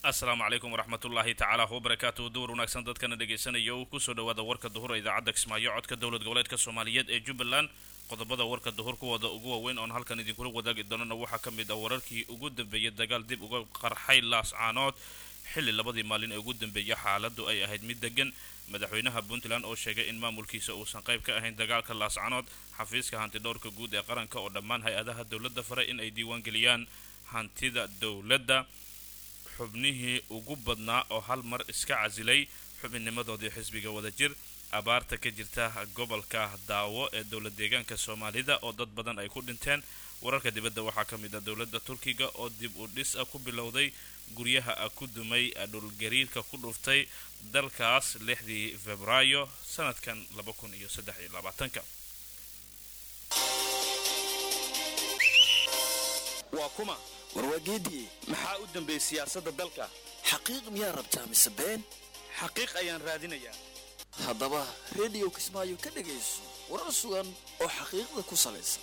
asalaamu calaykum waraxmatullaahi tacaala wabarakaatu duur wanaagsan dadkana dhegaysanaya uu kusoo dhawaada warka duhur idaacadda kismaayo codka dowlad goboleedka soomaaliyeed ee jubbaland qodobada warka duhur kuwooda ugu waaweyn oon halkan idinkula wadaagi doonana waxaa ka mid ah wararkii ugu dambeeyay dagaal dib uga qarxay laascaanood xilli labadii maalin ee ugu dambeeyay xaaladu ay ahayd mid degan madaxweynaha puntland oo sheegay in maamulkiisa uusan qayb ka ahayn dagaalka laascaanood xafiiska hantidhowrka guud ee qaranka oo dhammaan hay-adaha dowladda faray in ay diiwaangeliyaan hantida dowladda xubnihii ugu badnaa oo hal mar iska casilay xubinnimadoodii xisbiga wadajir abaarta ka jirta gobolka daawo ee dowlad deegaanka soomaalida oo dad badan ay ku dhinteen wararka dibadda waxaa ka mid ah dowladda turkiga oo dib u dhis ah ku bilowday guryaha ah ku dumay dhulgariirka ku dhuftay dalkaas lixdii febraayo sanadkan laba kun iyo saddex iyo labaatanka waa kuma warwaageedii maxaa u dambeeyey siyaasadda dalka xaqiiq miyaa rabtaa mise been xaqiiq ayaan raadinayaa haddaba rediyo kismaayo ka dhegayso warar sugan oo xaqiiqda ku salaysan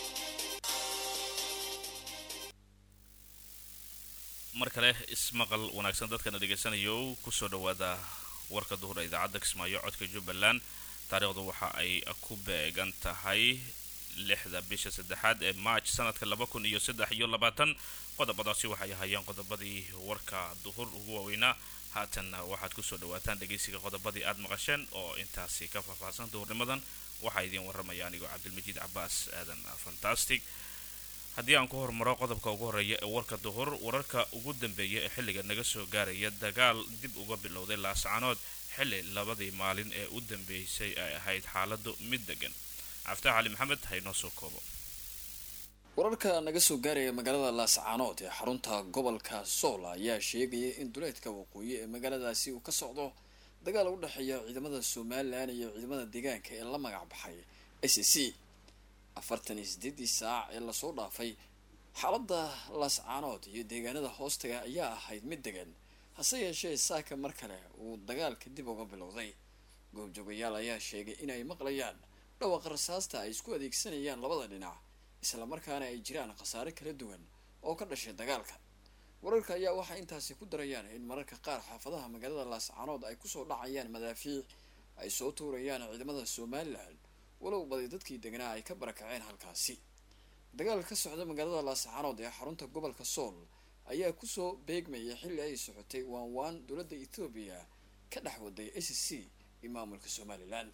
mar kale ismaqal wanaagsan dadkana dhegaysanayo kusoo dhawaada warka duhur ee idaacadda kismaayo codka jubbaland taariikhdu waxa ay ku beegan tahay lixda bisha saddexaad ee march sanadka laba kun iyo saddex iyo labaatan qodobadaasi waxay ahaayeen qodobadii warka duhur ugu waaweynaa haatanna waxaad kusoo dhawaataan dhegaysiga qodobadii aada maqasheen oo intaasi ka faahfaahsan duhurnimadan waxaa idiin warramaya anigoo cabdilmajiid cabaas aadan fantastic haddii aan ku hormaro qodobka ugu horreeya ee warka duhur wararka ugu dambeeya ee xilliga naga soo gaaraya dagaal dib uga bilowday laascaanood xilli labadii maalin ee u dambeysay ay ahayd xaaladu mid degan caftax cali maxamed haynoo soo koobo wararka naga soo gaaraya magaalada laascaanood ee xarunta gobolka sool ayaa sheegaya in duleedka waqooyi ee magaaladaasi uu ka socdo dagaal u dhexeeya ciidamada somalilan iyo ciidamada deegaanka ee la magac baxay s c afartan iyo sideedii saac ee lasoo dhaafay xaalada laascaanood iyo deegaanada hoostaga ayaa ahayd mid degan hase yeeshee saaka mar kale uu dagaalka dib uga bilowday goobjoogayaal ayaa sheegay inay maqlayaan dhawaqa rasaasta ay isku adeegsanayaan labada dhinac islamarkaana ay jiraan khasaare kala duwan oo ka dhashay dagaalka wararka ayaa waxay intaasi ku darayaan in mararka qaar xaafadaha magaalada laascaanood ay kusoo dhacayaan madaafiic ay soo tuurayaan ciidamada somalilan walow badi dadkii deganaa ay ka barakaceen halkaasi dagaal ka socda magaalada laascaanood ee xarunta gobolka sool ayaa kusoo beegmaya xilli ay socotay waan waan dowladda ethoobiya ka dhex waday s c iyo maamulka somalilan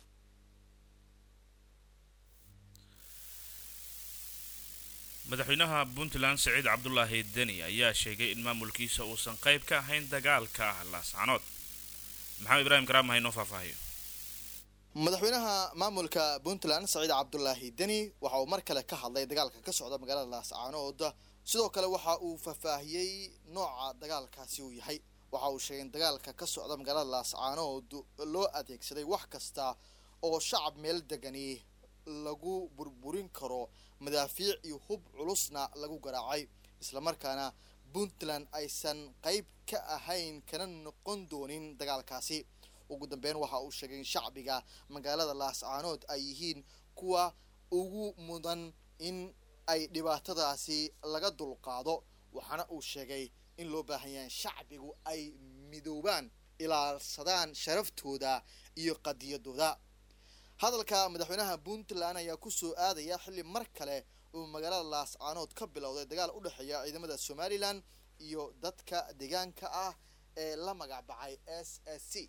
madaxweynaha puntland siciid cabdulaahi deni ayaa sheegay in maamulkiisa uusan qayb ka ahayn dagaalka laascaanood maxamed ibraahim karaama haynoo faahfaahiyo madaxweynaha maamulka puntland saciid cabdulaahi deni waxa uu mar kale ka hadlay dagaalka ka socda magaalada laascaanood sidoo kale waxa uu faahfaahiyey nooca dagaalkaasi uu yahay waxa uu sheegay in dagaalka ka socda magaalada laascaanood loo adeegsaday wax kasta oo shacab meel degani lagu burburin karo madaafiic iyo hub culusna lagu garaacay islamarkaana puntland aysan qayb ka ahayn kana noqon doonin dagaalkaasi ugu dambeyn waxa uu sheegay in shacbiga magaalada laascaanood ay yihiin kuwa ugu mudan in ay dhibaatadaasi laga dulqaado waxaana uu sheegay in loo baahan yahay shacbigu ay midoobaan ilaalsadaan sharaftooda iyo qadiyadooda hadalka madaxweynaha puntland ayaa kusoo aadaya xilli mar kale uu magaalada laascaanood ka bilowday dagaal u dhexeeya ciidamada somalilan iyo dadka deegaanka ah ee la magac baxay s s c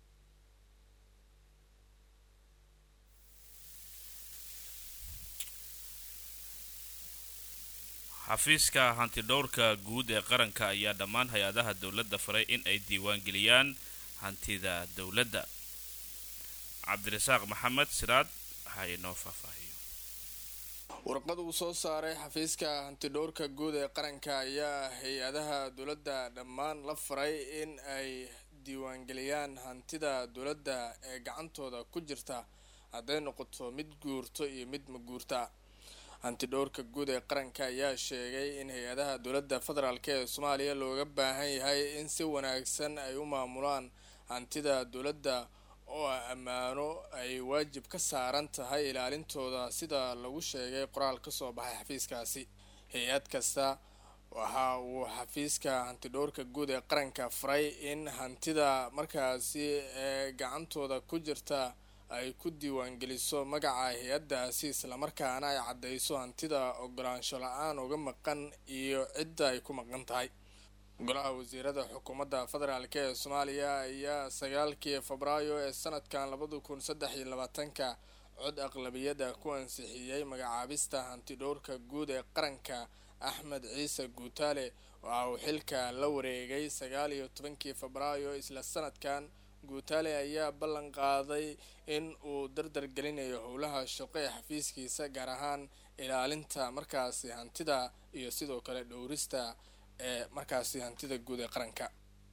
xafiiska hantidhowrka guud ee qaranka ayaa dhammaan hay-adaha dowladda faray in ay diiwaangeliyaan hantida dowladda cabdirasaaq maxamed siraad ha inoo faahfaahiyo warqad uu soo saaray xafiiska hantidhowrka guud ee qaranka ayaa hay-adaha dowladda dhammaan la faray in ay diiwaangeliyaan hantida dowladda ee gacantooda ku jirta hadday noqoto mid guurto iyo mid maguurta hantidhowrka guud ee qaranka ayaa sheegay in hay-adaha dowladda federaalk ee soomaaliya looga baahan yahay in si wanaagsan ay u maamulaan hantida dowladda oo ah ammaano ay waajib ka saaran tahay ilaalintooda sida lagu sheegay qoraal ka soo baxay xafiiskaasi hay-ad kasta waxa uu xafiiska hantidhowrka guud ee qaranka faray in hantida markaasi ee gacantooda ku jirta ay ku diiwaangeliso magaca hay-addaasi islamarkaana ay caddeyso hantida ogolaansho la-aan uga maqan iyo cidda ay ku maqan tahay golaha wasiirada xukuumadda federaalk ee soomaaliya ayaa sagaalkii febraayo ee sanadkan labada kun saddex iyo labaatanka cod aqlabiyada ku ansixiyey magacaabista hantidhowrka guud ee qaranka axmed ciise guutaale waxa uu xilka la wareegay sagaal iyo tobankii febraayo isla sanadkan guutaale ayaa ballan qaaday in uu dardar gelinayo howlaha shaqo ee xafiiskiisa gaar ahaan ilaalinta markaasi hantida iyo sidoo kale dhowrista ee markaasi hantida guud ee qaranka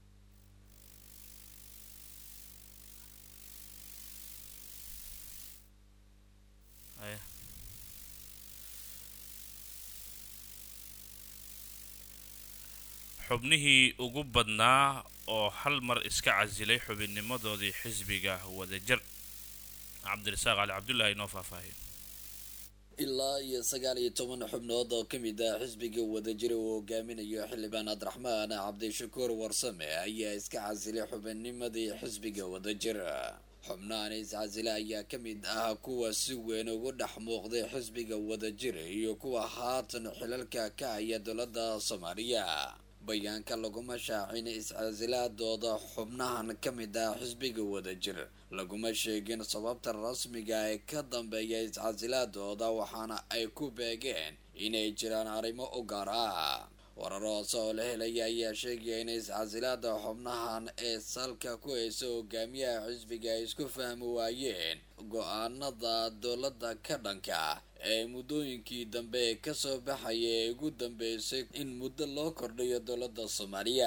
xubnihii ugu badnaa oo hal mar iska casilay xubinnimadoodii xisbiga wadajir cabdirasaaq cali cabdullaahi inoo faahfaahiyo ilaa iyo sagaal iyo toban xubnood oo ka mid ah xisbiga wadajira uu hogaaminayo xildhibaan cabdiraxmaan cabdishakuur warsame ayaa iska casilay xubinnimadii xisbiga wadajir xubnahan iscasile ayaa ka mid ah kuwa si weyn ugu dhex muuqday xisbiga wadajir iyo kuwa haatan xilalka ka haya dowladda soomaaliya bayaanka laguma shaacin iscasilaadooda xubnahan ka mid ah xisbiga wadajir laguma sheegin sababta rasmiga ee ka dambeeya iscasilaadooda waxaana ay ku beegeen inay jiraan arrimo u gaar ah warar hoose oo la helaya ayaa sheegaya in iscasilaada xubnahan ee salka ku haysa hogaamiyaha xisbiga ay isku fahmi waayeen go-aanada dowladda ka dhanka ee muddooyinkii dambe ee kasoo baxaya ee ugu dambeysay in muddo loo kordhiyo dowladda soomaaliya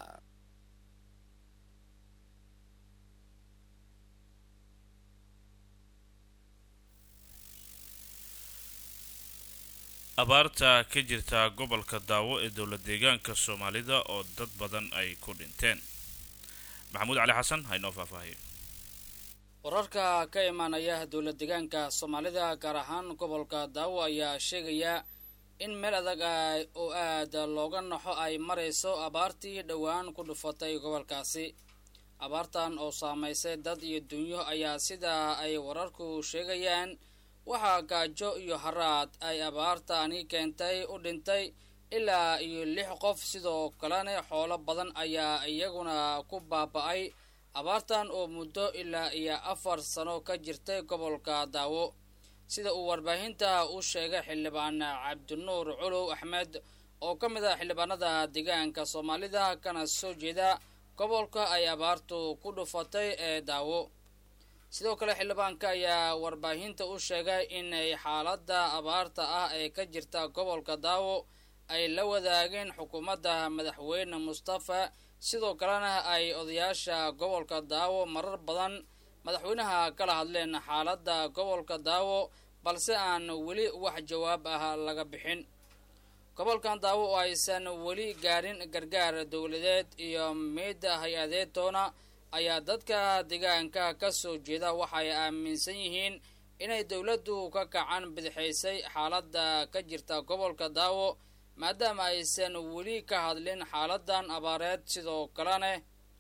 abaarta ka jirta gobolka daawo ee dowlad deegaanka soomaalida oo dad badan ay ku dhinteen maxamuud cali xasan ha inoo faahfaahiyo wararka ka imaanaya dowlad deegaanka soomaalida gaar ahaan gobolka daawo ayaa sheegaya in meel adag oo aada looga naxo ay marayso abaartii dhowaan ku dhufatay gobolkaasi abaartan oo saamaysay dad iyo dunyo ayaa sidaa ay wararku sheegayaan waxaa gaajo iyo haraad ay abaartaani keentay u dhintay ilaa iyo lix qof sidoo kalena xoolo badan ayaa iyaguna ku baaba-ay abaartan oo muddo ilaa iyo afar sano ka jirtay gobolka daawo sida uu warbaahinta u sheegay xildhibaan cabdinuur culow axmed oo ka mid ah xildhibaanada deegaanka soomaalida kana soo jeeda gobolka ay abaartu ku dhufatay ee daawo sidoo kale xildhibaanka ayaa warbaahinta u sheegay inay xaaladda abaarta ah ee ka jirta gobolka daawo ay la wadaageen xukuumadda madaxweyne mustafa sidoo kalena ay odayaasha gobolka daawo marar badan madaxweynaha kala hadleen xaaladda gobolka daawo balse aan weli wax jawaab ah laga bixin gobolkan daawo oo aysan weli gaarin gargaar dowladeed iyo mid hay-adeed toona ayaa dadka deegaanka ka soo jeeda waxay aaminsan yihiin inay dowladdu ka kacan bidixaysay xaaladda ka jirta gobolka daawo maadaama aysan weli ka hadlin xaaladan abaareed sidoo kalena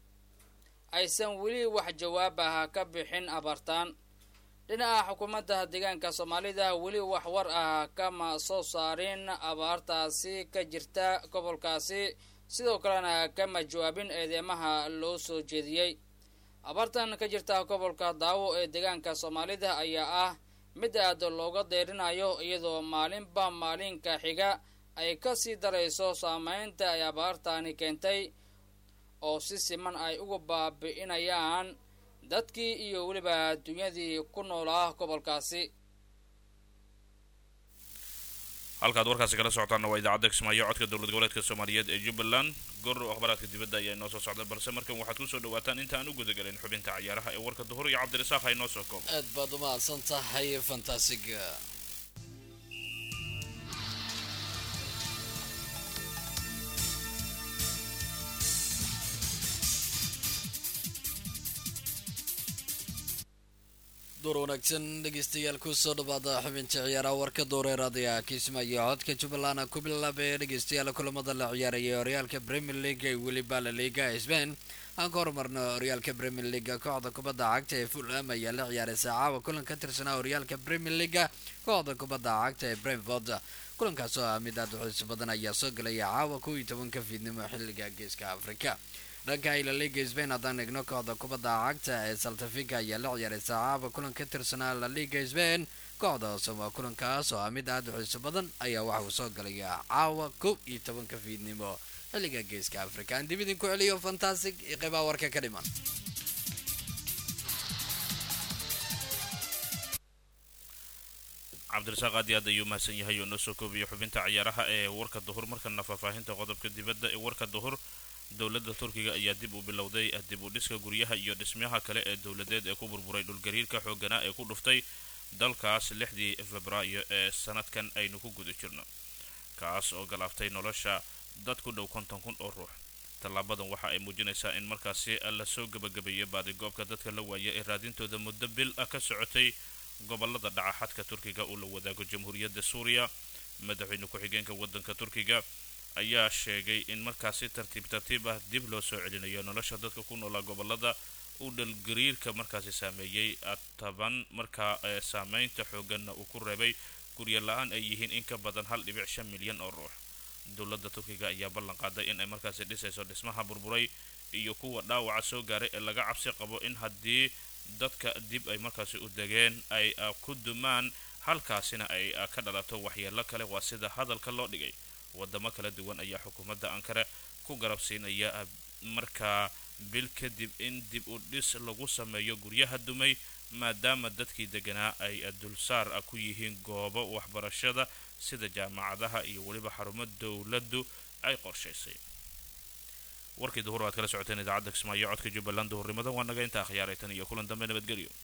aysan weli wax jawaab ah ka bixin abaartaan dhinaca xukuumadda deegaanka soomaalida weli wax war ah kama soo saarin abaartaasi ka jirta gobolkaasi sidoo kalena kama jawaabin eedeymaha loo soo jeediyey abaartan ka jirta gobolka daawo ee deegaanka soomaalida ayaa ah mid aad looga deyrinayo iyadoo maalinba maalinka xiga ay kasii darayso saameynta ay abaartani keentay oo si siman ay uga baabi'inayaan dadkii iyo weliba dunyadii ku noolaa gobolkaasi halkaad warkaasi kala socotaanna waa idaacadda kismaayo codka dowlad goboleedka soomaaliyeed ee jubbaland goor akhbaraadka dibadda ayaa inoo soo socda balse markan waxaad kusoo dhawaataan inta aan u gudagelin xubinta cayaaraha ee warka duhur iyo cabdirasaaq ha inoo soo koobo aad baad u mahadsan tahay fantasiga door wanaagsan dhegeystayaal kusoo dhawaada xubinta ciyaaraha warka dooreeraadaya kismaayo codka jubbaland ku bilaabee dhegeystayaal kulamada la ciyaarayay horyaalka premier league ee weliba la liga spain aan ka horumarno horyaalka premier league kooxda kubadda cagta ee fulham ayaa la ciyaaray saacaaba kulan ka tirsanaa horyaalka premier league kooxda kubadda cagta ee brentford kulankaas oo ah mid aad u xiiso badan ayaa soo galaya caawa kow iyo tobanka fiidnimo xilliga geeska afrika dhanka ila liga spain haddaan eegno kooxda kubadda cagta ee saltafiga ayaa la ciyaaray saacaaba kulan ka tirsanaa la liga spain kooxda osama kulankaas oo ah mid aad u xiiso badan ayaa waxa uu soo galaya caawa kow iyo tobanka fiidnimo xilliga geeska afrika aan dib idinku celiyo fantastic iyo qeybaha warka ka dhiman cabdirasaaq aad iyo aad ayuu mahadsan yahay oo noo soo koobiyo xubinta ciyaaraha ee warka duhur markana faahfaahinta qodobka dibadda ee warka duhur dowladda turkiga ayaa dib u bilowday dib u dhiska guryaha iyo dhismayaha kale ee dowladeed ee ku burburay dhulgariirka xoogganaa ee ku dhuftay dalkaas lixdii febraayo ee sanadkan aynu ku guda jirno kaas oo galaaftay nolosha dad ku dhow konton kun oo ruux tallaabadan waxa ay muujinaysaa in markaasi la soo gebagabeeyay baadigoobka dadka la waaya ee raadintooda muddo bil ah ka socotay gobolada dhaca xadka turkiga uu la wadaago jamhuuriyadda suuriya madaxweyne ku-xigeenka waddanka turkiga ayaa sheegay in markaasi tartiib tartiib ah dib loo soo celinayo nolosha dadka ku noolaa gobolada uu dhalgariirka markaasi saameeyey taban markaa saameynta xooganna uu ku reebay guryo la-aan ay yihiin in ka badan hal dhibic shan milyan oo ruux dowladda turkiga ayaa ballan qaaday in ay markaasi dhisayso dhismaha burburay iyo kuwa dhaawaca soo gaaray ee laga cabsi qabo in haddii dadka dib ay markaasi u degeen ay ku dumaan halkaasina ay ka dhalato waxyeelo kale waa sida hadalka loo dhigay wadamo kala duwan ayaa xukuumadda ankara ku garabsiinaya markaa bil kadib in dib u dhis lagu sameeyo guryaha dumay maadaama dadkii deganaa ay dulsaar ku yihiin goobo waxbarashada sida jaamacadaha iyo weliba xarumo dowladdu ay qorshaysay warkii duhur aad kala socoteen idaacadda kismaayo codka jubbaland duhurnimada waa naga intaa khiyaaray tan iyo kulan dambe nabadgelyo